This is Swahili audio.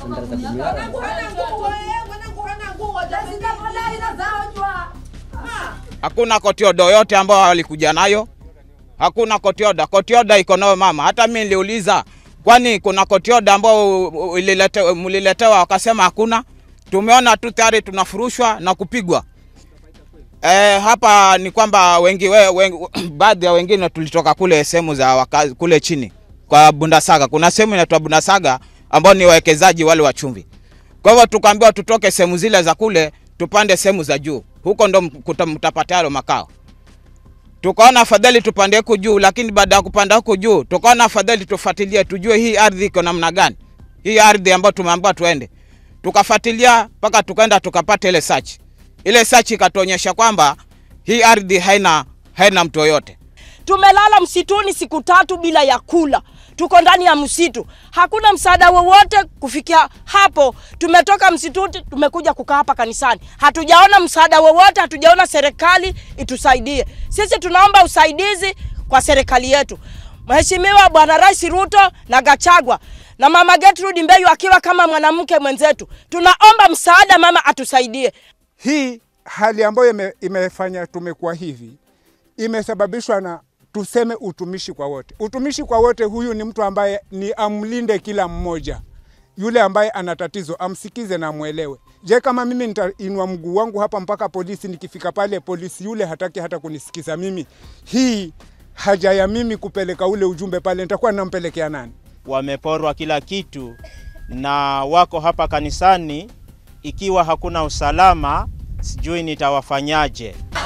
Sandara za kumiara. Mwanangu hana nguo, eh, mwanangu hana nguo. Jamani, inazaojwa. Ah. Hakuna kotiodo yote ambao walikuja nayo, hakuna kotioda. Kotioda iko nayo mama. Hata mimi niliuliza, kwani kuna kotioda ambao ulilete- mliletewa? Wakasema hakuna. Tumeona tu tayari tunafurushwa na kupigwa. E, hapa ni kwamba wengi, we, wengi baadhi ya wengine tulitoka kule sehemu za wakazi kule chini kwa Bundasaga. Kuna sehemu inaitwa Bundasaga ambao ni wawekezaji wale wa chumvi. Kwa hivyo tukaambiwa tutoke sehemu zile za kule tupande sehemu za juu, huko ndo mkuta- mtapata yalo makao. Tukaona afadhali tupande huku juu, lakini baada ya kupanda huku juu tukaona afadhali tufuatilie, tujue hii ardhi iko namna gani, hii ardhi ambayo tumeambiwa tuende. Tukafuatilia mpaka tukaenda tukapata ile search. Ile search ikatuonyesha kwamba hii ardhi haina haina mtu yoyote. Tumelala msituni siku tatu bila ya kula, tuko ndani ya msitu, hakuna msaada wowote kufikia hapo. Tumetoka msituni, tumekuja kukaa hapa kanisani, hatujaona msaada wowote, hatujaona serikali itusaidie. Sisi tunaomba usaidizi kwa serikali yetu, Mheshimiwa Bwana Rais Ruto na Gachagua na Mama Gertrude Mbeyu akiwa kama mwanamke mwenzetu, tunaomba msaada, mama atusaidie. Hii hali ambayo ime, imefanya tumekuwa hivi imesababishwa na tuseme utumishi kwa wote. Utumishi kwa wote, huyu ni mtu ambaye ni amlinde kila mmoja. Yule ambaye ana tatizo amsikize na amwelewe. Je, kama mimi nitainua mguu wangu hapa mpaka polisi, nikifika pale polisi yule hataki hata kunisikiza mimi, hii haja ya mimi kupeleka ule ujumbe pale, nitakuwa nampelekea nani? wameporwa kila kitu na wako hapa kanisani. Ikiwa hakuna usalama, sijui nitawafanyaje.